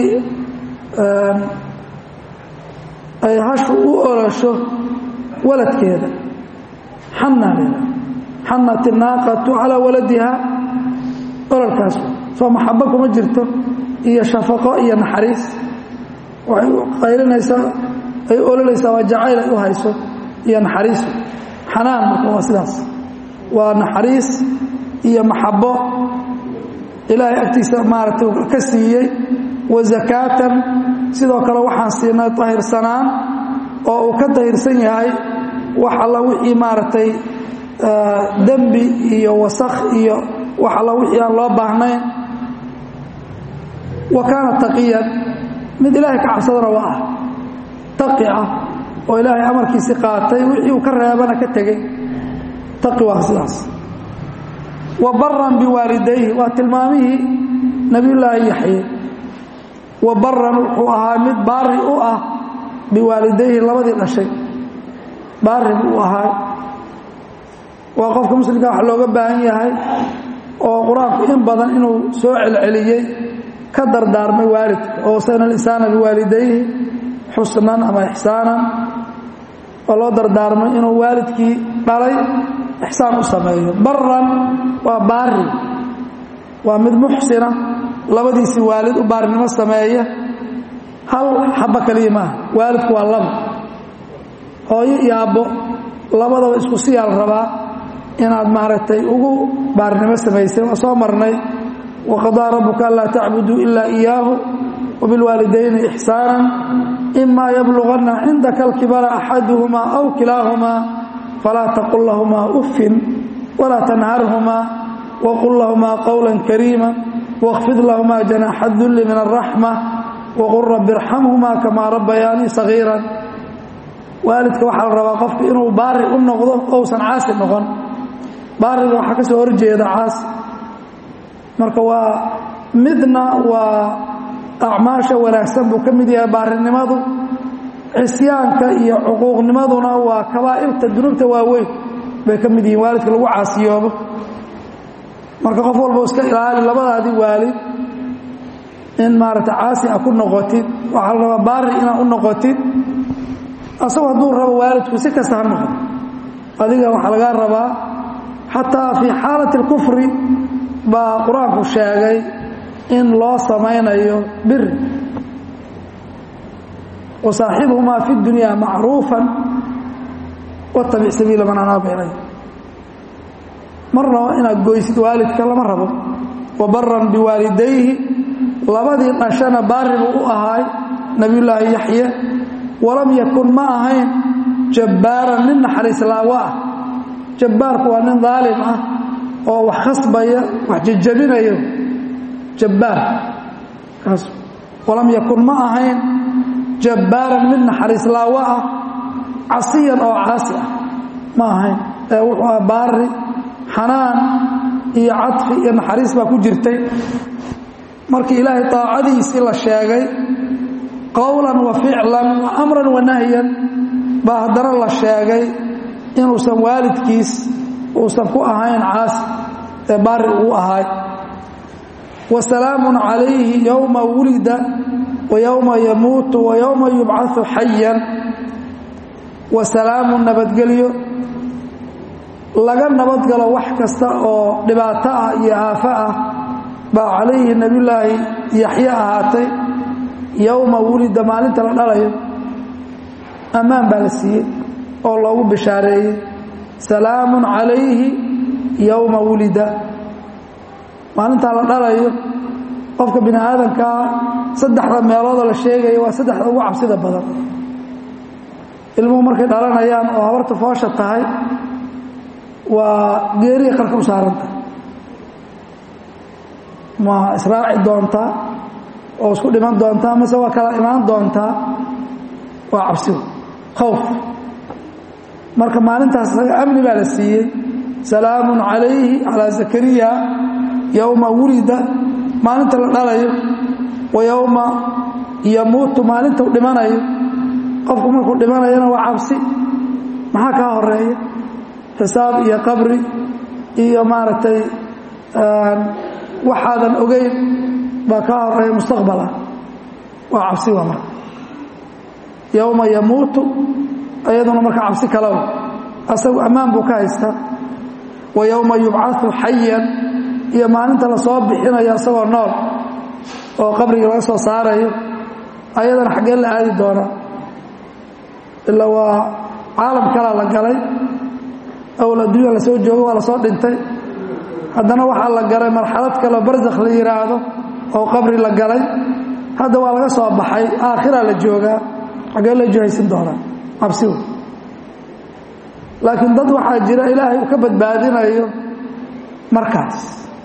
ay hashu u orasho waladkeeda xanaa leeda xanat inaaqatu calaa waladiha ololkaas soo maxabo kuma jirto iyo shafaqo iyo naxariis waxay qaylinaysaa ay ololaysaa waa jacayl ay u hayso iyo naxariis xanaan marka waa sidaas waa naxariis iyo maxabo ilaahay agtiisa maaragtay ka siiyey wa zakaatan sidoo kale waxaan siinay tahirsanaan oo uu ka tahirsan yahay wax alla wixii maaragtay dembi iyo wasakh iyo wax alla wixii aan loo baahnayn wa kaana taqiyan mid ilaahay ka cabsadana waa ah taqi ah oo ilaahay amarkiisii qaatay wixii uu ka reebana ka tegey taqi waa sidaas wa baran biwaalidayhi waa tilmaamihii nebiyullaahi yaxye wa baran wuxuu ahaa mid baari u ah biwaalidayhi labadii dhashay baari buu ahaa waa qofka muslimka wax looga baahan yahay oo qur-aanku in badan inuu soo celceliyey ka dardaarmay waalidka oo sana alisaana biwaalidayhi xusnan ama ixsaanan oo loo dardaarmay inuu waalidkii dhalay ixsaan u sameeyo baran waa baari waa mid muxsina labadiisii waalid u baarinimo sameeya hal xabo kaliya maaha waalidku waa laba hooyo iyo abbo labadaba isku siyaal rabaa inaad maaragtay ugu baarinimo samaysay waa soo marnay waqadaa rabbuka anlaa tacbuduu ilaa iyaahu wabilwaalidayni ixsaana imaa yabluganna cindaka alkibara axaduhumaa aw kilaahumaa falaa taqul lahumaa uffin walaa tanharhumaa waqul lahumaa qowla kariima wاkfid lahumaa janaaxa dulli min araxma waqul rabbi irxamhumaa kamaa rabbayaanii sagiiran waalidka waxaa la rabaa qofku inuu baari u noqdo ousan caasi noqon baariga waxaa ka soo horjeeda caasi marka waa midna waa acmaasha wanaagsan buu ka mid yahay baarinimadu cisyaanka iyo cuquuqnimaduna waa kabaa'irta dunuubta waaweyn bay ka mid yihiin waalidka lagu caasiyoobo marka qof walba iska ilaali labadaadii waalid in maaragta caasi a ku noqotid waxaa la rabaa baari inaad u noqotid asagoo hadduu rabo waalidku si kasta ha noqo adiga waxaa lagaa rabaa xataa fii xaalati اlkufri baa qur-aanku sheegay in loo samaynayo biri wasaaxibuhumaa fi dunyaa macruufa watabic sabiila man anaaba ilay marnaba inaad goysid waalidka lama rabo wa baran biwaalidayhi labadii dhashana baari buu u ahaay nebiyullaahi yaxye walam yakun ma ahayn jabbaaran nin naxariis laawa ah jabbaarku waa nin daalim ah oo wax khasbaya wax jejabinayo jabbaar kaas walam yakun ma ahayn jabbaaran mid naxariis laawo ah casiyan oo caasi ah ma ahayn ee wuxuu ah baari xanaan iyo cadfi iyo naxariis baa ku jirtay markii ilaahay daacadiisii la sheegay qowlan wa ficlan wa amran wa nahyan baa haddana la sheegay inuusan waalidkiis uusan ku ahayn caasi ee baari uu ahaay wa salaamun calayhi yowma wulida wa yowma yamuutu wa yowma yubcau xayan wa salaamun nabadgelyo laga nabadgalo wax kasta oo dhibaato ah iyo aafo ah baa calayhi nebiyullaahi yaxye ahaatay yowma wulida maalinta la dhalayo ammaan baa la siiyey oo loogu bishaareeyey salaamun calayhi yowma wulida maalintaa la dhalayo qofka bini aadamkaa saddexda meelooda la sheegaya waa saddexda ugu cabsida badan ilmuhu markay dhalanayaan oo habarta foosha tahay waa geeriya qarka u saaranta ma israaci doontaa oo isku dhiman doontaa mase waa kala imaan doontaa waa cabsigu khowf marka maalintaas isaga amni baa la siiyey salaamun calayhi calaa zakariya yowma wulida maalinta la dhalayo wa yowma yamuutu maalinta u dhimanayo qofku markuu dhimanayana waa cabsi maxaa kaa horeeya xisaab iyo qabri iyo maaragtay waxaadan ogeyn baa kaa horeeya mustaqbala waa cabsi waa marka yowma yamuutu iyaduna marka cabsi kalow asagu ammaan buu ka haystaa wa yowma yubcau xayan iyo maalinta lasoo bixinayo isagoo nool oo qabriga laga soo saarayo ayadana xaggee la aadi doonaa ilaa waa caalam kalaa la galay awal adduunya lasoo joogo waa lasoo dhintay haddana waxaa la galay marxalad kaleo barzakh la yidhaahdo oo qabri la galay hadda waa laga soo baxay aakhiraa la joogaa xaggee la jihaysan doonaa cabsigu laakiin dad waxaa jira ilaahay uu ka badbaadinayo markaas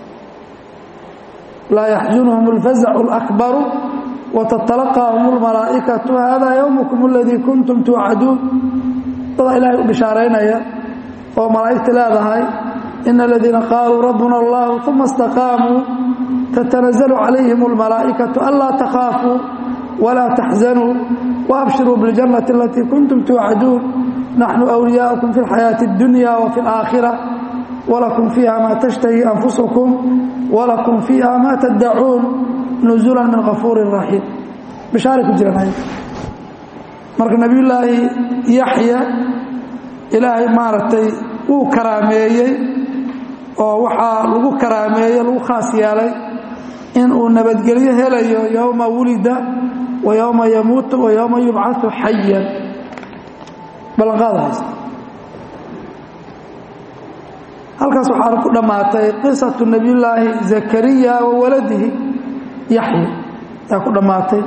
laa yaxzunhum اlfazacu اlakbaru watatalaqaahum اlmalaa'ikatu hada ywmkum اladii kuntum tuucaduun dadaa ilaahay u bishaaraynaya oo malaa'igta leedahay ina aladiina qaaluu rabbuna اllahu uma اstaqaamuu tatanazalu calayhim اlmalaa'ikatu anlaa takhaafuu walaa taxzanuu waabshiruu biاljannati alatii kuntum tuucaduun naxnu wliyaa'ukum fi اlxayaaةi اddunya wa fi اlaakhira wlakum fiiha maa tashtahi anfusukum walakum fiiha maa taddacuun nuzula min kafuuri raxiim bishaaray ku jiran marka nebiyullaahi yaxya ilaahay maaragtay wuu karaameeyey oo waxaa lagu karaameeyey lagu khaas yeelay inuu nabadgelyo helayo yowma wulida wa yowma yamuutu wa yowma yubcau xayan ballanqaada haysta halkaas waxaa ku dhammaatay qisatu nebiyullaahi zakariya wa waladihi yaxya ayaa ku dhammaatay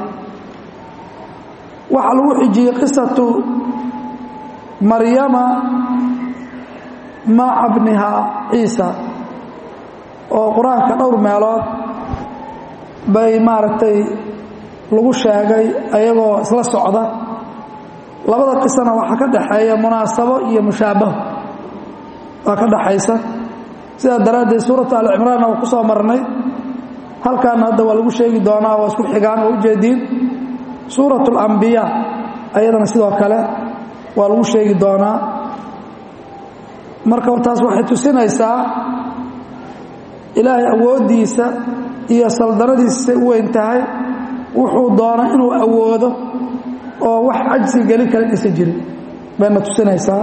waxaa lagu xijiyey qisatu maryama maca bnihaa ciisa oo qur-aanka dhowr meelood bay maaragtay lagu sheegay ayagoo isla socda labada qisana waxaa ka dhaxeeya munaasabo iyo mushaabaho waa ka dhaxaysa sidaa daraaddeed suuratu alcimraanna waa ku soo marnay halkaana hadda waa lagu sheegi doonaa waa isku xigaan oo ujeediin suuratu alambiyaa ayadana sidoo kale waa lagu sheegi doonaa marka taas waxay tusinaysaa ilaahay awooddiisa iyo saldanadiisa u weyn tahay wuxuu doona inuu awoodo oo wax cajsi gelin kara inaysan jirin bayna tusinaysaa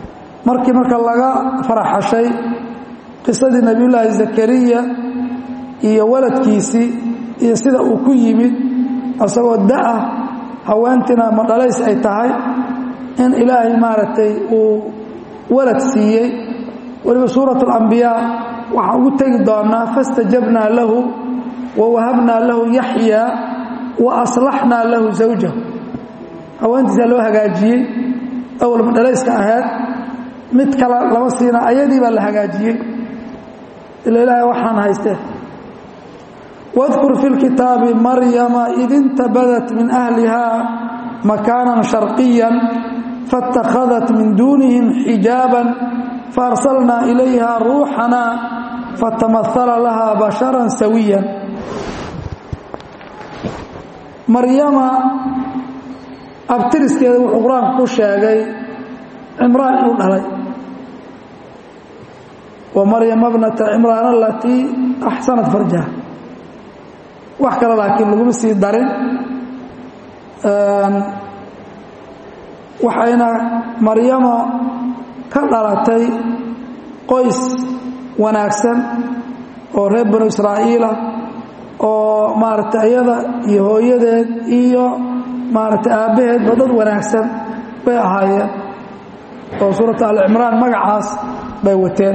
markii marka laga faraxashay qisadii nebiyullaahi zakariya iyo waladkiisii iyo sida uu ku yimid isagoo da-ah haweentina ma dhalays ay tahay in ilaahay maaragtay uu walad siiyey weliba suurat alambiyaa waxaan ugu tegi doonaa fastajabnaa lahu wa wahabnaa lahu yaxyaa wa aslaxnaa lahu zawjahu haweentiisaa loo hagaajiyey awal ma dhalayska ahayd mid kale lama siina ayadii baa la hagaajiyey ila ilaahay waxaan haystee واذكر في الكتاب مريم إذ انتبذت من أهلها مكانا شرقيا فاتخذت من دونهم حجابا فأرسلنا إليها روحنا فتمثل لها بشرا سويا مريم أبترس كذا وحقران كشاقي عمران يقول علي ومريم ابنة عمران التي أحسنت فرجها wax kale laakiin laguma sii darin waxayna maryamo ka dhalatay qoys wanaagsan oo reer banu israa'iila oo maaragtay iyada iyo hooyadeed iyo maaragtay aabbaheedba dad wanaagsan bay ahaayeen oo suuratu alcimraan magacaas bay wateen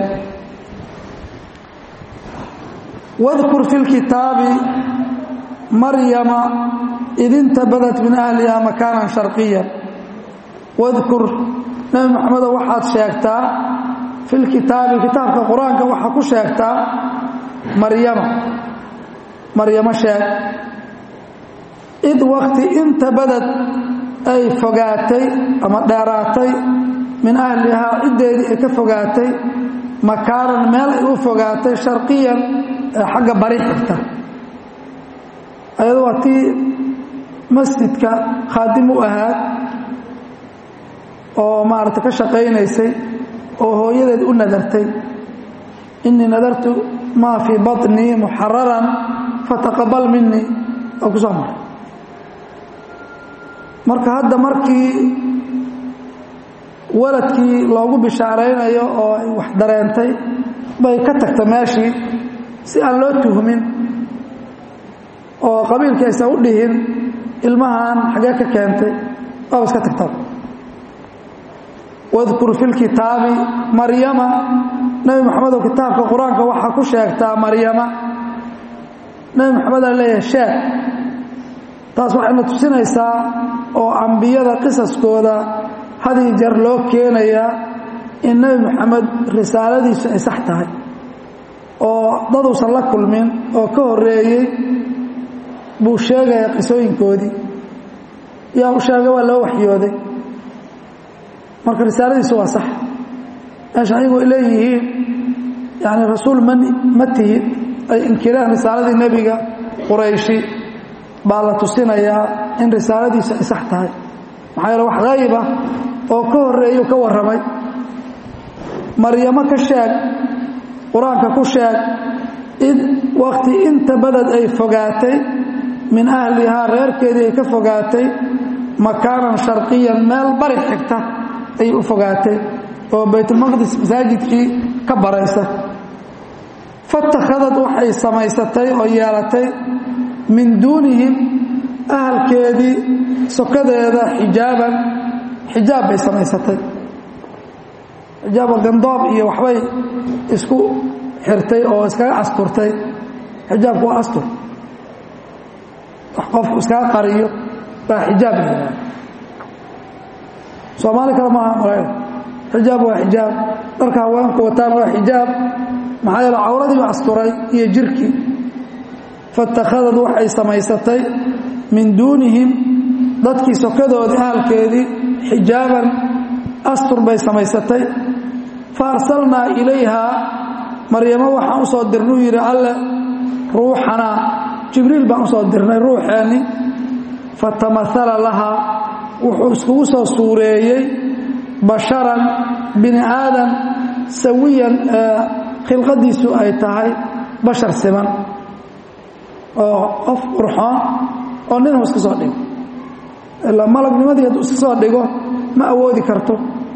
wadkur fi lkitaabi maryama id intabadat min ahliha makaanan sharqiya wadkur nebi moxamedo waxaad sheegtaa fi lkitaabi kitaabka qur-aanka waxaa ku sheegtaa maryama maryamo sheeg id wakti intabadad ay fogaatay ama dheeraatay min ahlihaa ciddeedii ay ka fogaatay makaanan meel ay u fogaatay sharqiyan ee xagga bari xigta ayado waa tii masjidka khaadim u ahaad oo maaragtay ka shaqaynaysay oo hooyadeed u nadartay inii nadartu maa fii baطnii muxararan fataqabal minii oo ku soo maray marka hadda markii waladkii loogu bishaaraynayo oo ay wax dareentay bay ka tagta meeshii si aan loo tuhmin oo qabiilkii aysan u dhihin ilmahan xagee ka keentay waaba iska tagta wadkur fi lkitaabi maryama nebi moxamedow kitaabka qur-aanka waxaa ku sheegtaa maryama nebi moxamedaa leeyahay sheeg taas waxayna tusinaysaa oo ambiyada qisaskooda hadii jeer loo keenayaa in nebi moxamed risaaladiisu ay sax tahay oo daduusan la kulmin oo ka horeeyey buu sheegaya qisooyinkoodii yaa u sheegay waa loo waxyooday marka risaaladiisu waa sax meesha ayagu ay leeyihiin yani rasuul ma ma tihid ay inkireen risaaladii nebiga qurayshi baa la tusinayaa in risaaladiisu ay sax tahay maxaa yeele wax hayba oo ka horeeyu ka warramay maryamo ka sheeg qur-aanka ku sheeg id wakti inta badad ay fogaatay min ahlihaa reerkeedii ay ka fogaatay makaanan sharqiyan meel bari xigta ayay u fogaatay oo baytulmaqdis masaajidkii ka baraysa fatakhadad waxay samaysatay oo yeelatay min duunihim ahalkeedii sokadeeda xijaaban xijaab bay samaysatay xijaaba gandoob iyo waxbay isku xirtay oo iskaga asturtay xijaabku waa astur wax qofku iskaga qariyo baa xijaab la yihahda soomaali kale maaha marayn xijaab waa xijaab dharka haweenku wataan waa xijaab maxaa yeele cawradiiba asturay iyo jirkii fatakhadad waxay samaysatay min duunihim dadkii sokadoodii ahalkeedii xijaaban astur bay samaysatay fa arsalnaa ilayhaa maryamo waxaan u soo dirnay uu yidhi alle ruuxanaa jibriil baan u soo dirnay ruuxeenni fatamahala lahaa wuxuu iskugu soo suureeyey basharan bini aadan sawiyan khilqadiisu ay tahay bashar siman oo qof qurxoon oo ninuu iska soo dhigo ilaa malagnimadii hadduu iska soo dhigo ma awoodi karto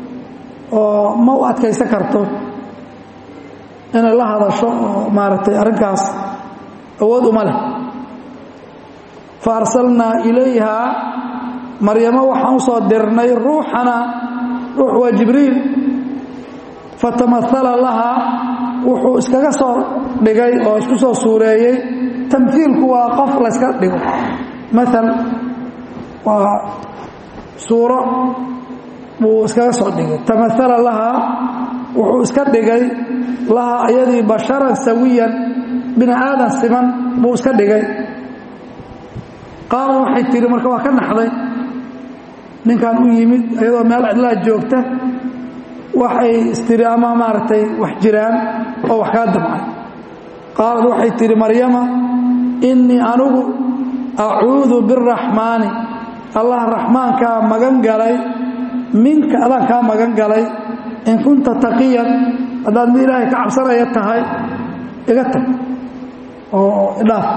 oo ma u adkaysan karto inay la hadasho oo maaragtay arrinkaas awood uma leh fa arsalnaa ilayhaa maryamo waxaan u soo dirnay ruuxana ruux waa jibriil fatamahala lahaa wuxuu iskaga soo dhigay oo isku soo suureeyey tamhiilku waa qof layska dhigo maal waa suuro buu iskaga soo dhigay tamahala lahaa wuxuu iska dhigay lahaa ayadii basharan sawiyan bini aadan siman buu iska dhigay qaala waxay tihi marka waa ka naxday ninkan u yimid iyadoo meel cidlaa joogta waxay istiri ama maaragtay wax jiraan oo wax kaa damcay qaalad waxay tihi maryama innii anugu acuudu biraxmaani allah raxmaankaa magan galay minka adaan kaa magan galay in kunta taqiyan haddaad mid ilaahay ka cabsanaya tahay iga tag oo idhaaf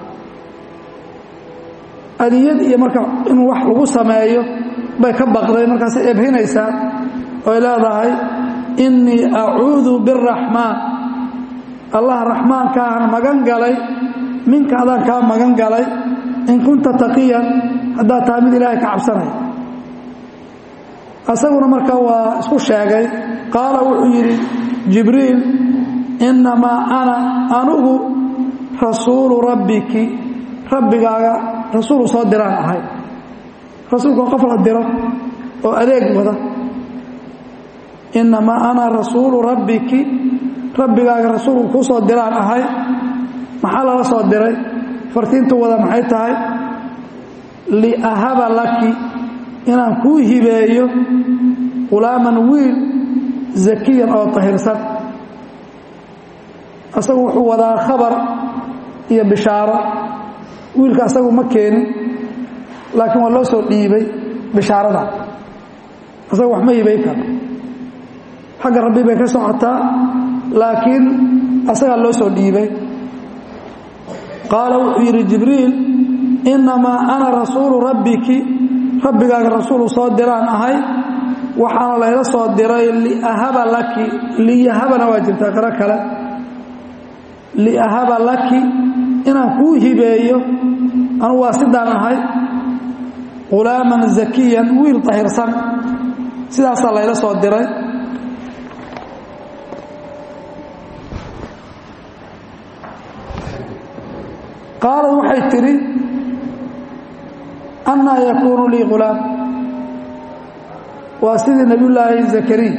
adiyad iyo marka inuu wax lagu sameeyo bay ka baqday markaasay ebhinaysaa oy leedahay innii acuudu biraxmaan allah raxmaankaahan magan galay minka adaan kaa magan galay in kunta taqiyan haddaad tahay mid ilaahay ka cabsanaya asaguna marka waa isku sheegay qaala wuxuu yidhi jibriil innamaa ana anugu rasuulu rabbiki rabbigaaga rasuulu soo diraan ahay rasuulka qof la diro oo adeeg wada innamaa ana rasuulu rabbiki rabbigaaga rasuulku kuu soo diraan ahay maxaa lala soo diray fartiintu wada maxay tahay liahaba laki inaan kuu hibeeyo qulaaman wiil zakiyan oo tahirsan asagu wuxuu wadaa khabar iyo bishaaro wiilka asagu ma keenin laakiin waa loo soo dhiibay bishaarada asagu wax ma hibay karo xagga rabbi bay ka socotaa laakiin asagaa loo soo dhiibay qaala wuxuu yidhi jibriil innamaa ana rasuulu rabbiki rabbigaaga rasuulu soo diraan ahay waxaana layla soo diray liahaba laki liyahabana waa jirtaa qaro kale liahaba laki inaan kuu hibeeyo anugu waa sidaan ahay qulaaman zakiyan wiil tahirsan sidaasaa layla soo diray qaalad waxay tidhi annaa yakuunu lii qulaam waa sidii nebiyullaahi zakariya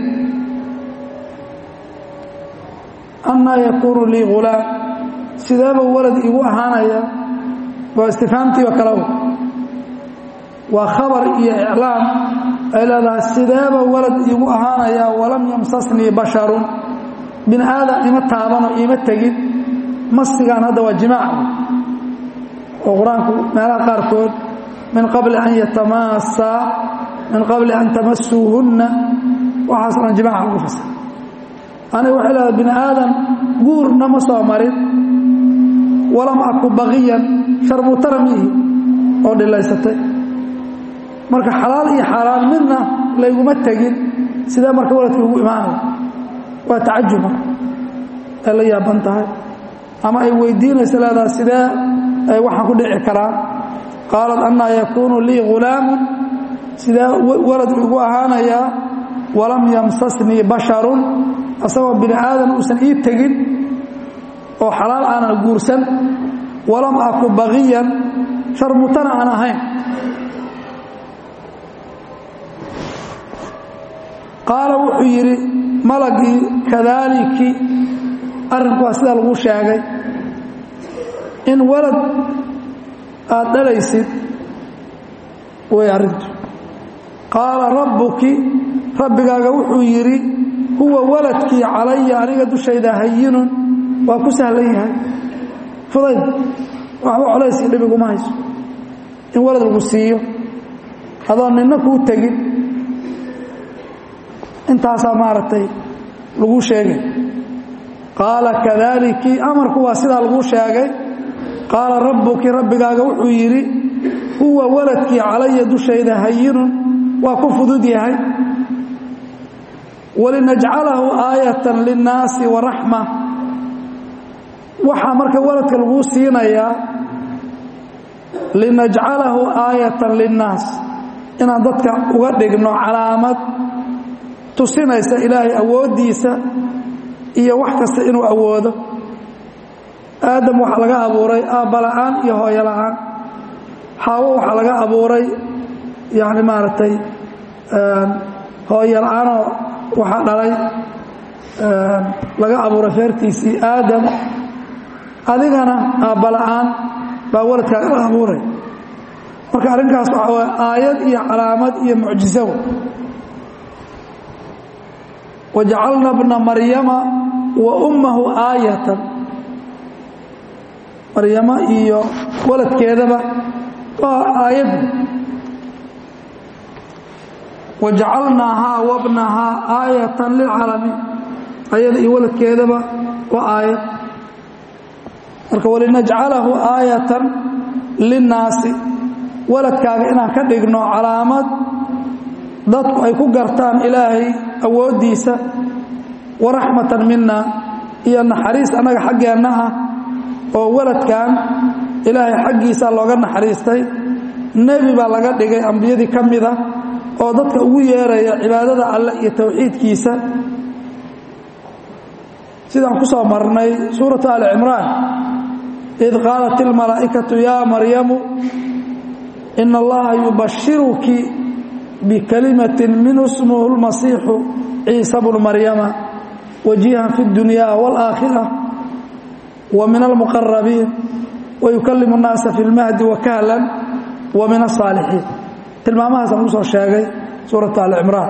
annaa yakuunu lii qulaam sideeba walad igu ahaanaya waa istifaamtii oo kalew waa khabar iyo iclaam ay leedahay sideeba walad iigu ahaanayaa walam yamsasnii basharun bini aadan ima taabano iima tegin masigaan hadda waa jimaac oo qur-aanku meelaha qaarkood min qabli an yatamaassaa min qabli an tamasuuhunna waxaas dhan jimaaca lagu fasir aniga waxay leedahay bini aadan guurna ma soo marin walam aku baqiyan sharmutara miihi oo dhilaysatay marka xalaal iyo xaaraan midna layguma tegin sidee marka waladka ugu imaanaya waa tacajub marka ay la yaaban tahay ama ay weydiinaysa leedaha sidee ay waxaan ku dhici karaan qaalad annaa yakuunu lii ghulaamun sidee walad igu ahaanayaa walam yamsasnii basharun asagoo bini aadan uusan ii tegin oo xalaal aanan guursan walam aku baqiyan sharmutana aan ahayn qaala wuxuu yidhi malagii kadaaliki arrinku waa sidaa lagu sheegay in walad aad dhalaysid way arrintu qaala rabbuki rabbigaaga wuxuu yidhi huwa waladkii calaya aniga dushayda hayinun waa ku sahlan yahay fudayd waxba colaysii dhibiguma hayso in walad lagu siiyo adoo ninna kuu tegin intaasaa maaragtay lagu sheegay qaala kadaaliki amarku waa sidaa lagu sheegay qaala rabbuki rabbigaaga wuxuu yidhi huwa waladkii calaya dushayda hayinun waa ku fudud yahay walinajcalahu aayatan linnaasi waraxma waxaa marka waladka laguu siinayaa linajcalahu aayatan linnaas inaan dadka uga dhigno calaamad tusinaysa ilaahay awooddiisa iyo wax kasta inuu awoodo aadam waxaa laga abuuray aabbala'aan iyo hooyo la'aan xaawo waxaa laga abuuray yani maaragtay hooyo la'aanoo waxaa dhalay laga abuuray feertiisii aadam adigana aabbala'aan baa waladkaaga la abuuray marka arrinkaas waxaa waay aayad iyo calaamad iyo mucjizo wajacalna bna maryama wa ummahu aayatan maryamo iyo waladkeedaba waa aayad wajacalnaahaa wabnahaa aayatan lilcaalamiin ayada iyo waladkeedaba waa aayad marka walinajcalahu aayatan linnaasi waladkaaga inaan ka dhigno calaamad dadku ay ku gartaan ilaahay awooddiisa waraxmatan mina iyo naxariis annaga xaggeenna ah oo waladkan ilaahay xaggiisa looga naxariistay nebi baa laga dhigay ambiyadii ka mida oo dadka ugu yeeraya cibaadada alleh iyo towxiidkiisa sidaan ku soo marnay suuratu ali cimraan id qaalat ilmalaa'ikatu yaa maryamu ina allaha yubashiruki bikalimatin minhu smuhu lmasiixu ciisa bnu maryama wajihan fi اdunya wاlaakhira wa min almuqarabiin wayukalimu اnnaasa fi اlmahdi wakahlan wa min aلصaalixiin tilmaamahaasaan ugu soo sheegay suuratu ali cimraan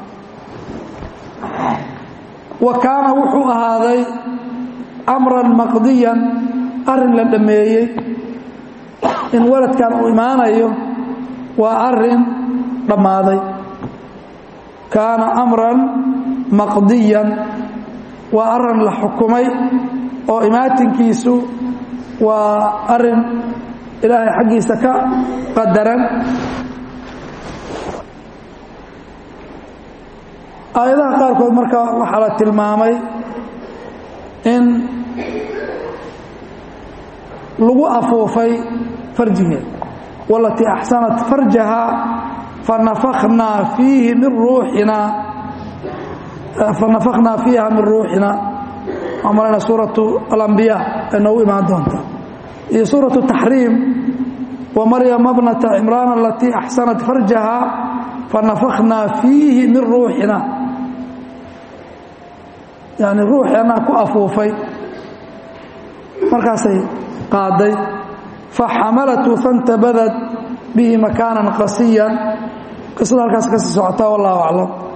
wa kaana wuxuu ahaaday amran maqdiyan arrin la dhammeeyey in waladkan uu imaanayo waa arin dhammaaday kaana amran maqdiyan waa arin la xukumay oo imaatinkiisu waa arin ilaahay xaggiisa ka qadaran aayadaha qaarkood marka waxaa la tilmaamay in lagu afuufay farjigeed walatii axsanat farjaha fanafakhnaa fiihi min ruuxinaa fanafakhnaa fiiha min ruuxina waxaan malayna suuratu alambiya ay noogu imaan doonta iyo suuratu taxriim wa maryama bnata cimraan alatii axsanat farjaha fanafakhnaa fiihi min ruuxina yani ruuxeennaa ku afuufay markaasay qaaday faxamalatu fantabadad bihi makaanan qasiyan qisada halkaas kasii socotaa wallahu aclam